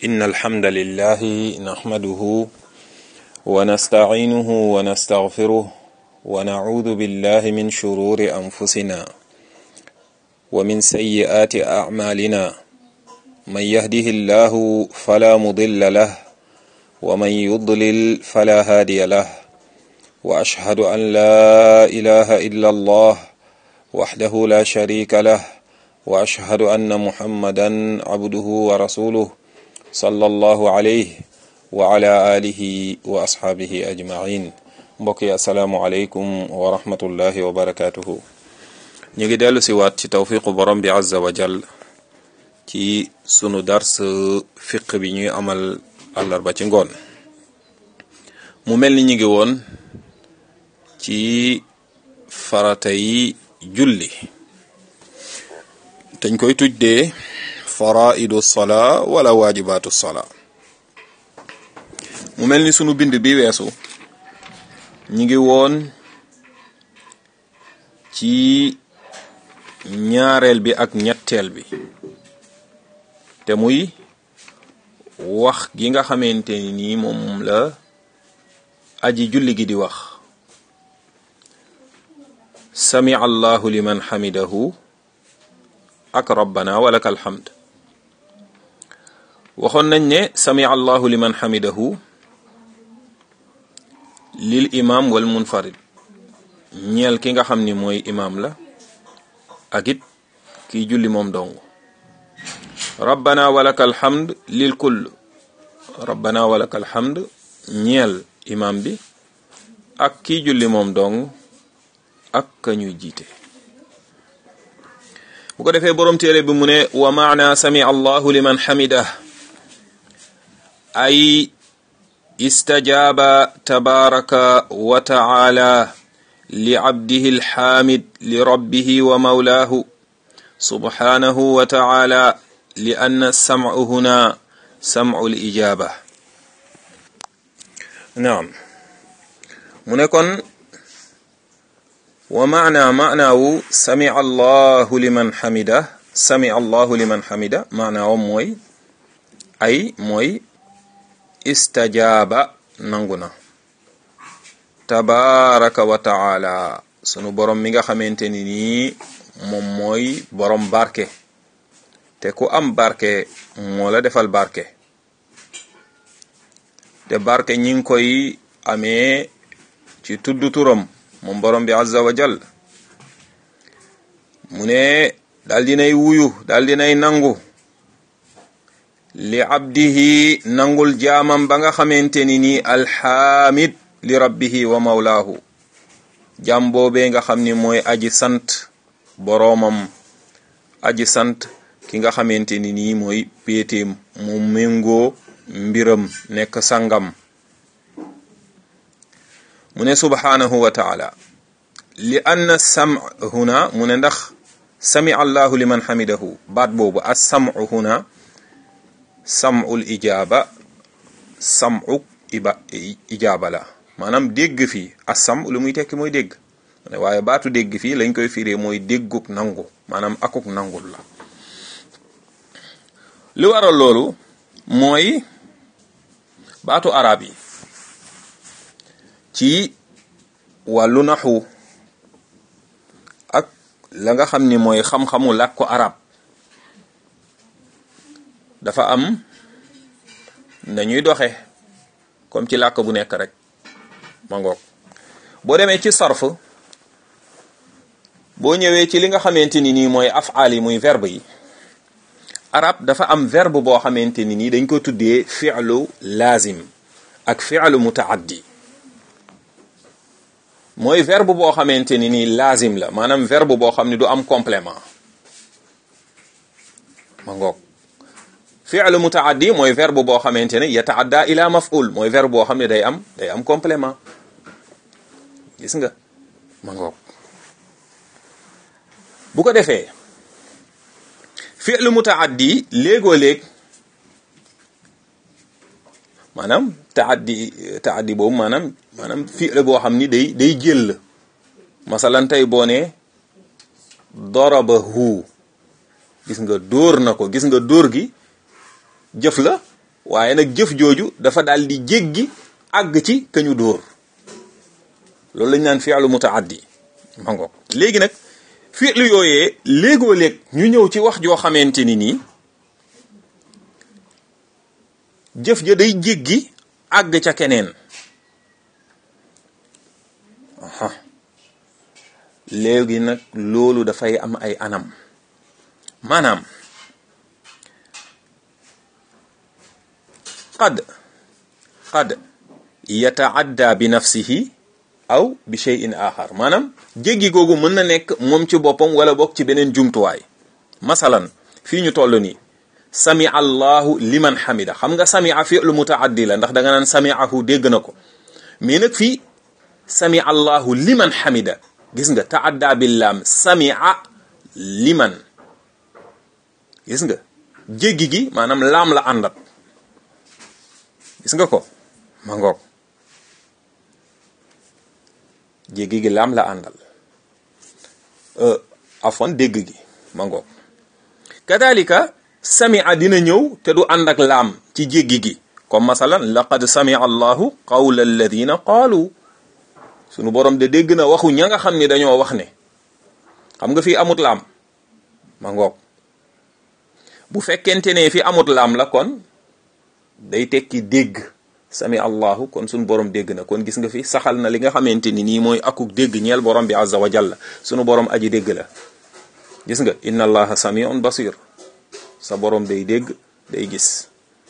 إن الحمد لله نحمده ونستعينه ونستغفره ونعوذ بالله من شرور أنفسنا ومن سيئات أعمالنا من يهده الله فلا مضل له ومن يضلل فلا هادي له وأشهد أن لا إله إلا الله وحده لا شريك له وأشهد أن محمدا عبده ورسوله صلى الله عليه وعلى آله وأصحابه أجمعين mbokk yi asalaamualeykum wa rahmatullahi wa barakatuhu ñu ngi dellu si waat ci tawfiqu borom bi azza wa jal ci sunu dars fiq bi ñuy amal àllarba ci ngoon mu mel ni ñu ngi woon ci farata yi julli dañ koy tuddee faraidu sola wala waajibaatu sola mu mel ni sunu bind bi weesu ñi ngi woon ci ñaareel bi ak ñetteel bi te muy wax gi nga xamante ni nii moom la aji julli gi di wax sami allahu liman xamidahu ak rabbana walaka alhamd waxoon nañ ne sami allahu liman xamidahu lil imam wal munfarid ñeel ki nga xam ni mooy imam la ak it kiy julli moom dong rabbana walaka alhamd lil kull rabbana walaka alhamd ñeel imam bi ak kiy julli moom dong ak ka ñuy jiite bu ko defee boroom téere bi mu ne wa maana sami allahu liman xamidah ay istajaaba tabaraka wa taala li abdihi alxaamid li rabbihi wa mawlaahu subhanahu wa taala li anna sam'u huna sam'u lijaaba naam mu ne kon wa maana maanaawu sami allahu liman xamida sami allahu liman xamida maanaawam mooy ay mooy istajaaba nangu na tabaraka wa taala sunu borom mi nga xamante ni nii moom mooy borom barke te ku am barke moo la defal barke te barke ñi ngi koy amee ci tuddu turam moom borom bi azza wa jal mu ne daal dinay wuyu daal dinay nangu li abdihi nangul jaamam ba nga xamante ni nii alxaamid li rabbihi wa mawlaahu jaam boobee nga xam ni mooy aji sant boroomam aji sant ki nga xamante ni nii mooy péeteem mu méngoo mbiram nekk sangam mu ne subhanahu wa taala li anna sam huna mu ne ndax sami allahu liman xamidahu baat boobu as samu huna sam'ul ijaaba sam'u iba ijaaba la maanaam dégg fii asam lu muy tekki mooy dégg waaye baatu dégg fii lañ koy firee mooy dégguk nangu maanaam akuk nangul la li waral loolu mooy baatu arab yi ci wàllu naxu ak la nga xam ni mooy xam-xamu làkku arab dafa am nañuy doxe comme ci làkk bu nekk rek ma ngoog boo demee ci sarf boo ñëwee ci li nga xamante ni nii mooy afaal yi muy verbe yi arab dafa am verbe boo xamante ni nii dañ ko tuddee fi'lu lazim ak fi'lu mutaaddi mooy verbe boo xamante ni nii lazim la maanaam verbe boo xam ne du am complément ma ngoog fi'lu mutaaddi mooy verbe boo xamante ne yataadda ila maf'ul mooy verbe boo xam ne day am day am complément gis nga ma ngoog bu ko defee fi'lu mutaaddi léegoo léeg maanaam taaddi taaddi boobu maanaam maanaam fi'lu boo xam ni day day jël masalan tey boo ne darabahu gis nga dóor na ko gis nga dóor gi jëf la waaye nag jëf jooju dafa daal di jéggi àgg ci ka ñu dóor loolu lañ naan fi'lu mutaaddi ma ngoog léegi nag fi'lu yooyee léegoo léeg ñu ñëw ci wax joo xamante ni nii jëf ja day jéggi àgg ca keneen aha léegi nag loolu dafay am ay anam maanaam qad qad yataadda bi nafsihi aw bi shay'in axar maanaam jéggi googu mën na nekk moom ci boppam wala bokk ci beneen jumtuwaay masalan fii ñu toll nii sami allahu liman xamida xam nga samia fi'lu mutaaddi la ndax da nga naan samiahu dégg na ko mais nag fii sami allahu liman xamida gis nga taadda billaam samia liman gis nga jéggi gi maanaam laam la àndat gis nga ko ma ngoog jéggi gi laam la àndal afwan dégg gi ma ngoog kadalika samia dina ñëw te du ànd ak laam ci jéggi gi comme masalan laqad samia allahu qawla alladina qaalu sunu borom de dégg na waxu ña nga xam ni dañoo wax ne xam nga fii amut laam ma ngoog bu fekkente ne fi amut laam la kon day tekki dégg sami allahu kon sunu borom dégg na kon gis nga fi saxal na li nga xamante ni nii mooy akuk dégg ñeel borom bi azza wa jalla sunu borom aji dégg la gis nga inna allaha samiun basir sa borom day dégg day gis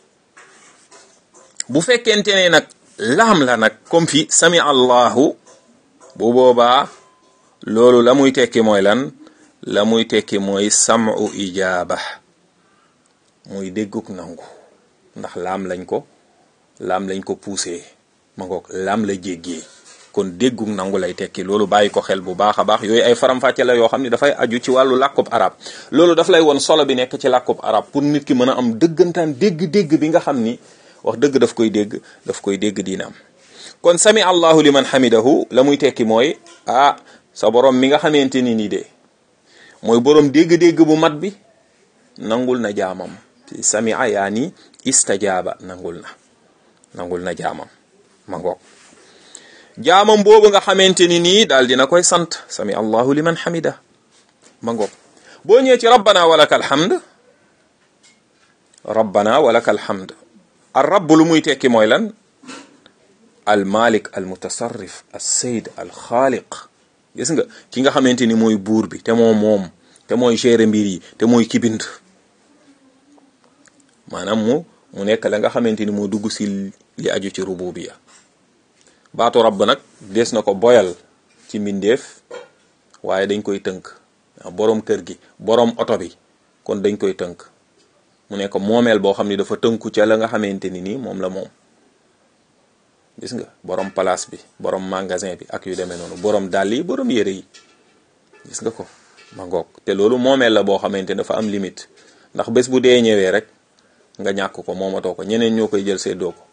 bu fekkente ne nag laam la nag comme fi sami allahu bu boobaa loolu la muy tekki mooy lan la muy tekki mooy samu ijaaba muy dégguk nangu ndax laam lañ ko laam lañ ko poussé ma ngoog laam la jéggee kon dégguk nangu lay tekki loolu bàyyi ko xel bu baax a baax yooyu ay faram-fàcce la yoo xam ne dafay aju ci wàllu làkkub arab loolu daf lay won solo bi nekk ci làkkub arab pour nit ki mën a am dëggantaan dégg-dégg bi nga xam ni wax dëgg daf koy dégg daf koy dégg diinaam kon sami allahu liman hamidahu la muy tekki mooy ah sa borom mi nga xamante ni nii de mooy borom dégg-dégg bu mat bi nangul na jaamam samia yaani istajaaba nangul na nangul na jaamam ma ngoog jaamam boobu nga xamante ni nii daal dina koy sant sami allahu liman hamida ma ngoog boo ñëwee ci rabbana walaka alhamd rabbana walaka alhamd ar rabb lu muy tekki mooy lan al malik al mutasarrif al sayd al xaaliq gis nga ki nga xamante ni mooy buur bi te moom moom te mooy gérer mbir yi te mooy ki bind maanaam mu mu nekk la nga xamante ni moo dugg si li aju ci rububiya baatu rabb nag des na ko boyal ci mbindeef waaye dañ koy tënk boroom kër gi boroom oto bi kon dañ koy tënk mu nekk moomeel boo xam ni dafa tënku ca la nga xamante ni nii moom la moom gis nga boroom place bi boroom magasin bi ak yu demee noonu boroom dàll yi boroom yére yi gis nga ko ma ngoog te loolu moomeel la boo xamante dafa am limite ndax bés bu dee ñëwee rek nga ñàkk ko moomatoo ko ñeneen ñoo koy jël seddoo ko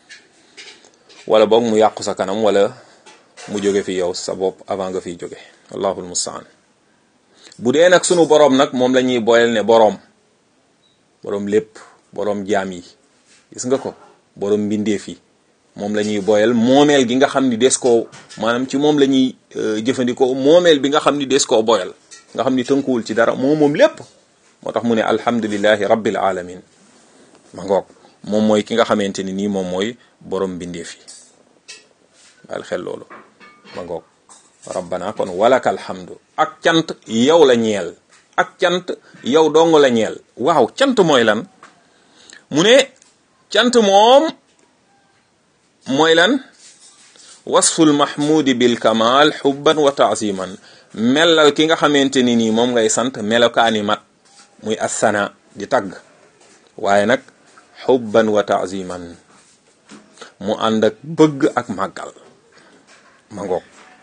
wala boog mu yàqu sa kanam wala mu jóge fi yow sa bopp avant nga fiy jóge allahul mustaan bu dee nag sunu boroom nag moom la ñuy boyal ne boroom boroom lépp boroom jaam yi gis nga ko boroom mbindeef yi moom la ñuy boyal moomeel gi nga xam ni des koo maanaam ci moom la ñuy jëfandikoo moomeel bi nga xam ni des koo boyal nga xam ni tënkuwul ci dara moom moom lépp moo tax mu ne alhamdulillahi rabbil alamin ma ngoog moom mooy ki nga xamante ni nii moom mooy borom mbindeef yi bàyyil xel loolu ma ngoog rabbana kon walaka alhamdu ak cant yow la ñeel ak cant yow dong la ñeel waaw cant mooy lan mu ne cant moom mooy lan wasful mahmudi bil kamal xubban wa taaziman melal ki nga xamante ni nii moom ngay sant melokaani mat muy assana di tagg waaye nag xubban wa taaziman mu ànd ak bëgg ak màggal ma ngoog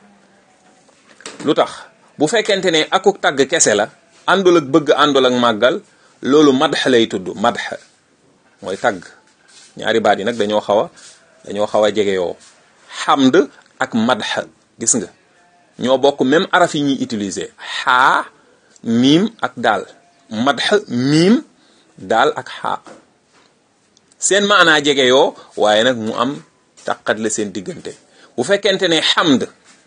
lu tax bu fekkente ne akuk tagg kese la àndul ak bëgg àndul ak màggal loolu madx lay tudd madx mooy tagg ñaari baat yi nag dañoo xaw a dañoo xaw a jege yoo xamd ak madx gis nga ñoo bokk même araf yi ñuy utiliser xaa miim ak daal madx miim daal ak xaa seen maanaa jege yoo waaye nag mu am taqat la seen diggante bu fekkente ne xamd